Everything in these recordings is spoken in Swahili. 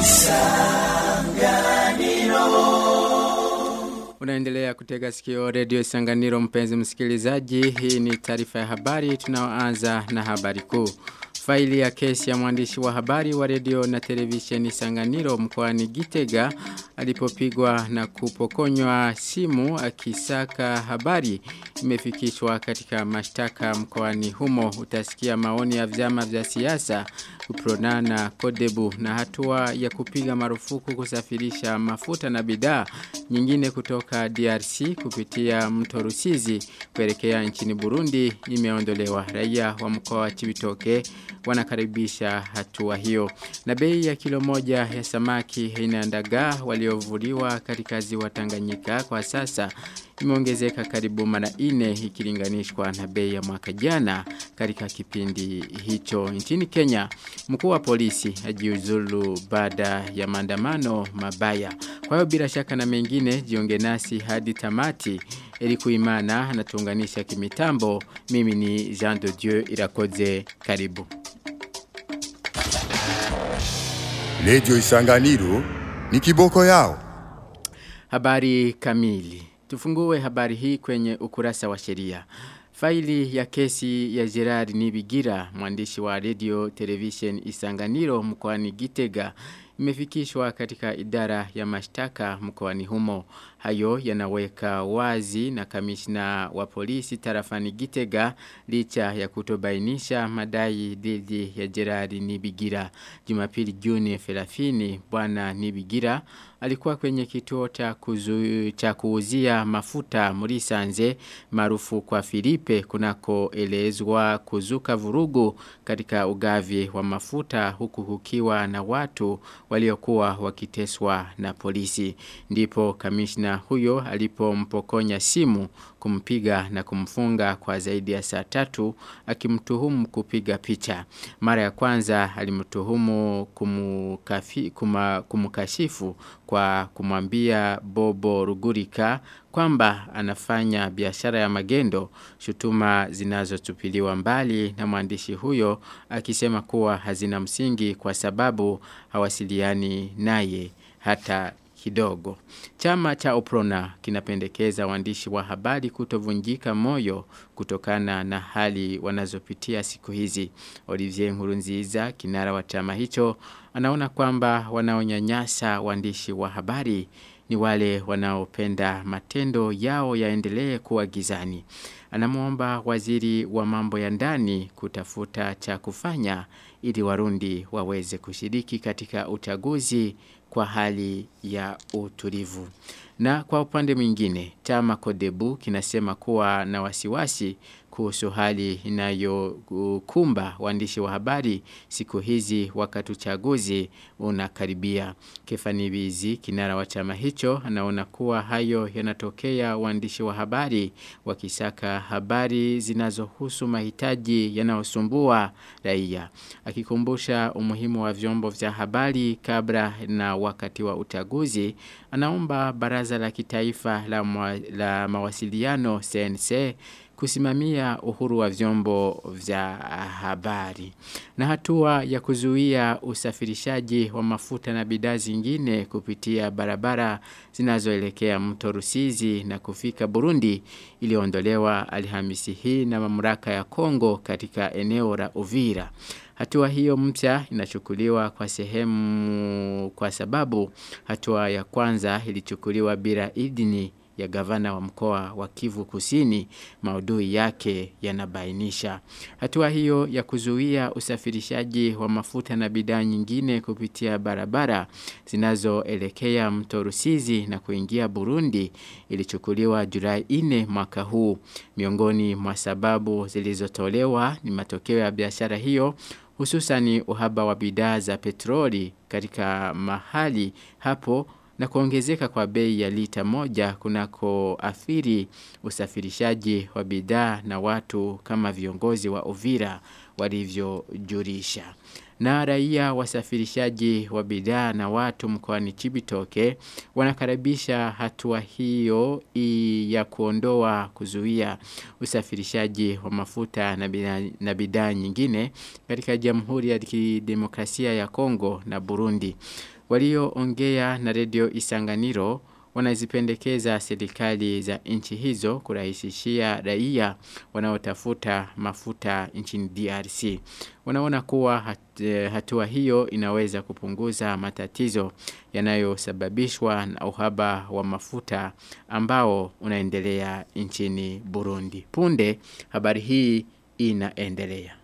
Unaendelea kutega sikio redio Isanganiro mpenzi msikilizaji. Hii ni taarifa ya habari tunaoanza na habari kuu. Faili ya kesi ya mwandishi wa habari wa redio na televisheni Sanganiro mkoani Gitega alipopigwa na kupokonywa simu akisaka habari imefikishwa katika mashtaka mkoani humo. Utasikia maoni ya vyama vya siasa Uprona na Kodebu na hatua ya kupiga marufuku kusafirisha mafuta na bidhaa nyingine kutoka DRC kupitia mto Rusizi kuelekea nchini Burundi imeondolewa. Raia wa mkoa wa Chibitoke wanakaribisha hatua hiyo. Na bei ya kilo moja ya samaki aina ya dagaa waliovuliwa katika ziwa Tanganyika kwa sasa imeongezeka karibu mara nne ikilinganishwa na bei ya mwaka jana katika kipindi hicho nchini Kenya. Mkuu wa polisi ajiuzulu baada ya maandamano mabaya. Kwa hiyo bila shaka na mengine jiunge nasi hadi tamati ili kuimana na tuunganisha kimitambo. Mimi ni Jean de Dieu Irakoze karibu. Radio Isanganiro ni kiboko yao. Habari kamili. Tufungue habari hii kwenye ukurasa wa sheria. Faili ya kesi ya Gerard Nibigira, mwandishi wa radio television Isanganiro mkoani Gitega, imefikishwa katika idara ya mashtaka mkoani humo. Hayo yanaweka wazi na kamishna wa polisi tarafani Gitega licha ya kutobainisha madai dhidi ya Gerard Nibigira. Jumapili Juni 30 bwana Nibigira alikuwa kwenye kituo cha kuzu, cha kuuzia mafuta Murisanze maarufu kwa Filipe kunakoelezwa kuzuka vurugu katika ugavi wa mafuta huku kukiwa na watu waliokuwa wakiteswa na polisi. Ndipo kamishna huyo alipompokonya simu kumpiga na kumfunga kwa zaidi ya saa tatu akimtuhumu kupiga picha. Mara ya kwanza alimtuhumu kumukafi, kuma, kumukashifu kwa kumwambia Bobo Rugurika kwamba anafanya biashara ya magendo shutuma zinazotupiliwa mbali na mwandishi huyo akisema kuwa hazina msingi kwa sababu hawasiliani naye hata kidogo. Chama cha Oprona kinapendekeza waandishi wa habari kutovunjika moyo kutokana na hali wanazopitia siku hizi. Olivier Nkurunziza, kinara wa chama hicho, anaona kwamba wanaonyanyasa waandishi wa habari ni wale wanaopenda matendo yao yaendelee kuwa gizani. Anamuomba waziri wa mambo ya ndani kutafuta cha kufanya ili warundi waweze kushiriki katika uchaguzi kwa hali ya utulivu. Na kwa upande mwingine, chama Kodebu kinasema kuwa na wasiwasi kuhusu hali inayokumba waandishi wa habari siku hizi wakati uchaguzi unakaribia. Kefani Bizi, kinara wa chama hicho, anaona kuwa hayo yanatokea waandishi wa habari wakisaka habari zinazohusu mahitaji yanayosumbua raia. Akikumbusha umuhimu wa vyombo vya habari kabla na wakati wa uchaguzi, anaomba baraza la kitaifa la, mwa, la mawasiliano CNC kusimamia uhuru wa vyombo vya habari. Na hatua ya kuzuia usafirishaji wa mafuta na bidhaa zingine kupitia barabara zinazoelekea mto Rusizi na kufika Burundi iliondolewa Alhamisi hii na mamlaka ya Kongo katika eneo la Uvira. Hatua hiyo mpya inachukuliwa kwa sehemu kwa sababu hatua ya kwanza ilichukuliwa bila idhini ya gavana wa mkoa wa Kivu Kusini maudhui yake yanabainisha. Hatua hiyo ya kuzuia usafirishaji wa mafuta na bidhaa nyingine kupitia barabara zinazoelekea mto Rusizi na kuingia Burundi ilichukuliwa Julai 4 mwaka huu. Miongoni mwa sababu zilizotolewa ni matokeo ya biashara hiyo hususani uhaba wa bidhaa za petroli katika mahali hapo na kuongezeka kwa bei ya lita moja kunako athiri usafirishaji wa bidhaa na watu kama viongozi wa Uvira walivyojulisha. Na raia wasafirishaji wa bidhaa na watu mkoani Chibitoke wanakaribisha hatua hiyo ya kuondoa kuzuia usafirishaji wa mafuta na bidhaa nyingine katika Jamhuri ya Kidemokrasia ya Kongo na Burundi. walioongea na redio Isanganiro wanazipendekeza serikali za nchi hizo kurahisishia raia wanaotafuta mafuta nchini DRC. Wanaona kuwa hat, hatua hiyo inaweza kupunguza matatizo yanayosababishwa na uhaba wa mafuta ambao unaendelea nchini Burundi. Punde habari hii inaendelea.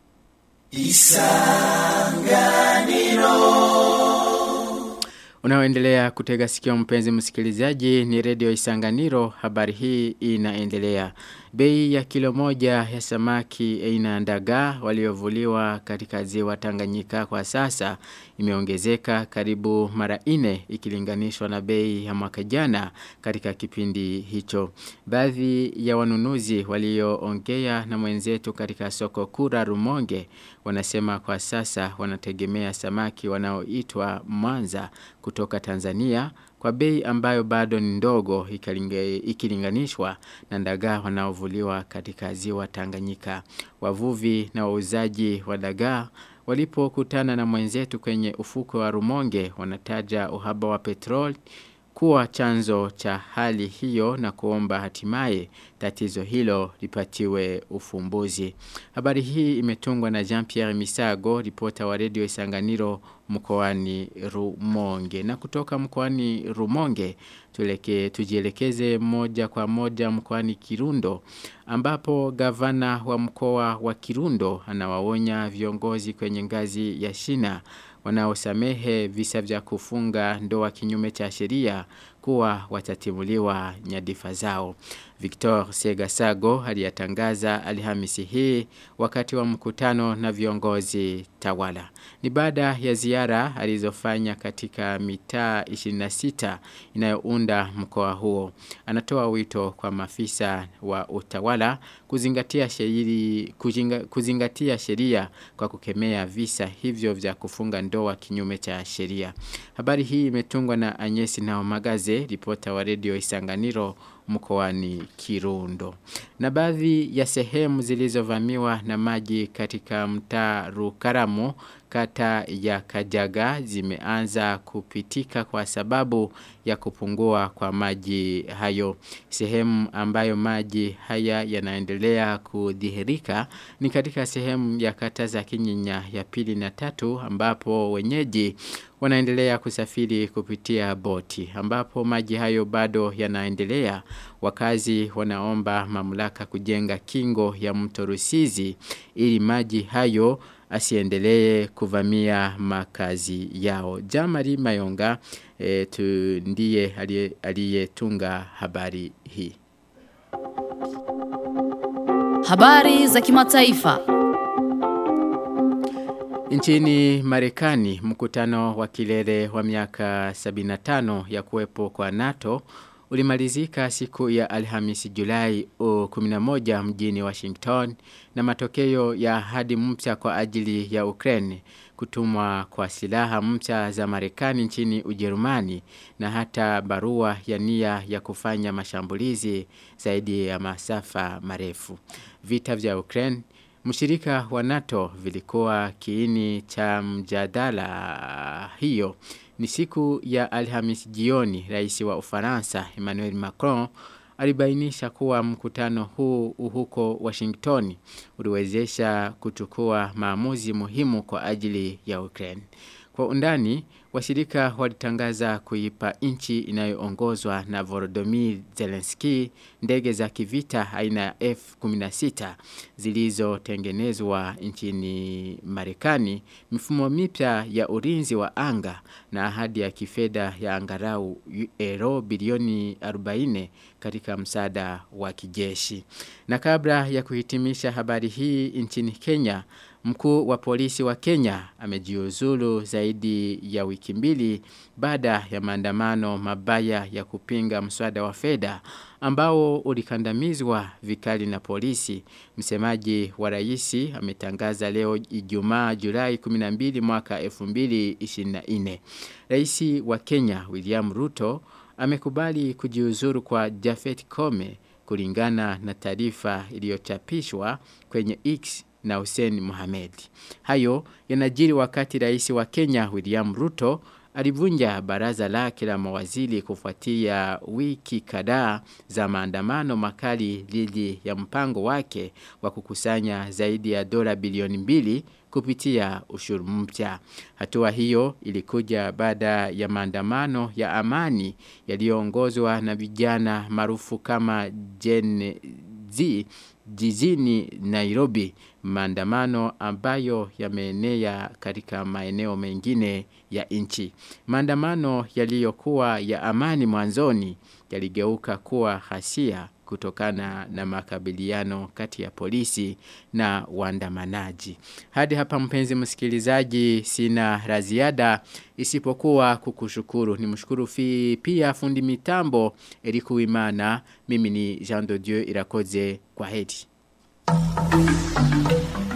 Isanganiro Unaoendelea kutega sikio mpenzi msikilizaji ni redio Isanganiro habari hii inaendelea. Bei ya kilo moja ya samaki aina ya ndagaa waliovuliwa katika ziwa Tanganyika kwa sasa imeongezeka karibu mara ine ikilinganishwa na bei ya mwaka jana katika kipindi hicho. Baadhi ya wanunuzi walioongea na mwenzetu katika soko kura Rumonge wanasema kwa sasa wanategemea samaki wanaoitwa Mwanza kutoka Tanzania kwa bei ambayo bado ni ndogo ikilinganishwa na ndagaa wanaovuliwa katika ziwa Tanganyika. Wavuvi na wauzaji wa dagaa walipokutana na mwenzetu kwenye ufuko wa Rumonge wanataja uhaba wa petrol kuwa chanzo cha hali hiyo na kuomba hatimaye tatizo hilo lipatiwe ufumbuzi. Habari hii imetungwa na Jean-Pierre Misago, ripota wa redio Isanganiro mkoani Rumonge. Na kutoka mkoani Rumonge, tuleke, tujielekeze moja kwa moja mkoani Kirundo, ambapo gavana wa mkoa wa Kirundo anawaonya viongozi kwenye ngazi ya shina wanaosamehe visa vya kufunga ndoa kinyume cha sheria kuwa watatimuliwa nyadifa zao. Victor Segasago aliyatangaza Alhamisi hii wakati wa mkutano na viongozi tawala. Ni baada ya ziara alizofanya katika mitaa 26 inayounda mkoa huo. Anatoa wito kwa mafisa wa utawala kuzingatia sheria kuzingatia sheria kwa kukemea visa hivyo vya kufunga ndoa kinyume cha sheria. Habari hii imetungwa na Anyesi na Omagaze, ripota wa redio Isanganiro mkoani Kirundo. Na baadhi ya sehemu zilizovamiwa na maji katika mtaa Rukaramu kata ya Kajaga zimeanza kupitika kwa sababu ya kupungua kwa maji hayo. Sehemu ambayo maji haya yanaendelea kudhihirika ni katika sehemu ya kata za Kinyinya ya pili na tatu ambapo wenyeji wanaendelea kusafiri kupitia boti ambapo maji hayo bado yanaendelea wakazi wanaomba mamlaka kujenga kingo ya mto Rusizi ili maji hayo asiendelee kuvamia makazi yao. Jamari Mayonga e, tu ndiye aliyetunga habari hii. Habari za kimataifa. Nchini Marekani mkutano wa kilele wa miaka 75 ya kuwepo kwa NATO ulimalizika siku ya Alhamisi Julai 11 mjini Washington na matokeo ya ahadi mpya kwa ajili ya Ukraine kutumwa kwa silaha mpya za Marekani nchini Ujerumani na hata barua ya nia ya kufanya mashambulizi zaidi ya masafa marefu. Vita vya Ukraine Mshirika wa NATO vilikuwa kiini cha mjadala hiyo. Ni siku ya Alhamis jioni rais wa Ufaransa Emmanuel Macron alibainisha kuwa mkutano huu huko Washington uliwezesha kuchukua maamuzi muhimu kwa ajili ya Ukraine. Kwa undani, washirika walitangaza kuipa nchi inayoongozwa na Volodymyr Zelensky ndege za kivita aina ya F-16 zilizotengenezwa nchini Marekani, mifumo mipya ya ulinzi wa anga na ahadi ya kifedha ya angarau euro bilioni 40 katika msaada wa kijeshi. Na kabla ya kuhitimisha habari hii nchini Kenya, Mkuu wa polisi wa Kenya amejiuzulu zaidi ya wiki mbili baada ya maandamano mabaya ya kupinga mswada wa fedha ambao ulikandamizwa vikali na polisi. Msemaji wa raisi ametangaza leo Ijumaa Julai 12 mwaka 2024. Raisi wa Kenya William Ruto amekubali kujiuzuru kwa Jafet Kome kulingana na taarifa iliyochapishwa kwenye X na Hussein Mohamed. Hayo yanajiri wakati rais wa Kenya William Ruto alivunja baraza lake la mawaziri kufuatia wiki kadhaa za maandamano makali dhidi ya mpango wake wa kukusanya zaidi ya dola bilioni mbili kupitia ushuru mpya. Hatua hiyo ilikuja baada ya maandamano ya amani yaliyoongozwa na vijana maarufu kama Gen Z jijini Nairobi maandamano ambayo yameenea katika maeneo mengine ya nchi. Maandamano yaliyokuwa ya amani mwanzoni yaligeuka kuwa hasia kutokana na makabiliano kati ya polisi na waandamanaji. Hadi hapa mpenzi msikilizaji sina la ziada isipokuwa kukushukuru. Nimshukuru fi pia fundi mitambo Eriku Wimana. Mimi ni Jean de Dieu Irakoze kwa heri.